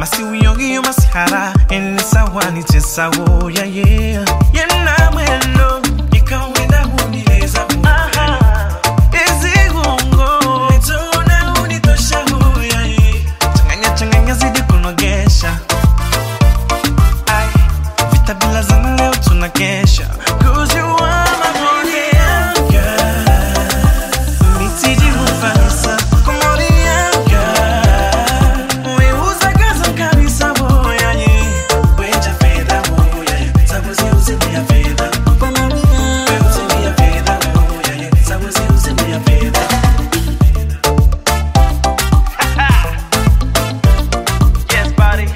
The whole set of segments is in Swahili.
masi uyogi masihara eni sawa ni chesawo yeah yeah yena mwendo ikawenda hunileza Aha. Ezigongo nitona unitosha yeah yeah changanya changanya zidi kunogesha Ay, vita bila zana leo tunakesha Cause you are my honey girl Mitiji hufanisa kumoria girl Weuza gaza kabisa boya ye Weja fedha boya ye Sabuzi uzidi ya fedha Weuzidi ya fedha boya ye Sabuzi uzidi ya fedha Yes, buddy.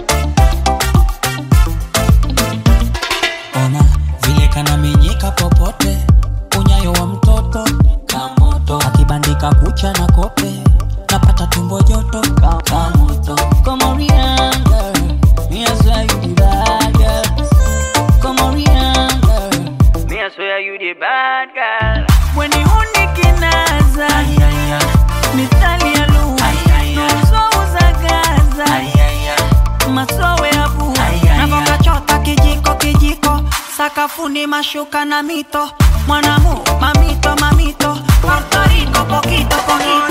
ona vile kanamenyeka popote unyayo wa mtoto kamoto akibandika kucha na kope napata tumbo joto ka- kamoto komorianga me I swear you the bad girl komorianga me I swear you the bad girl when you unikinaza mithali ya lugha nuzouza gaza masowe ya vua navokachota kijiko kijiko sakafuni mashuka na mito mwanamu mamito mamito portoriko pokito pokito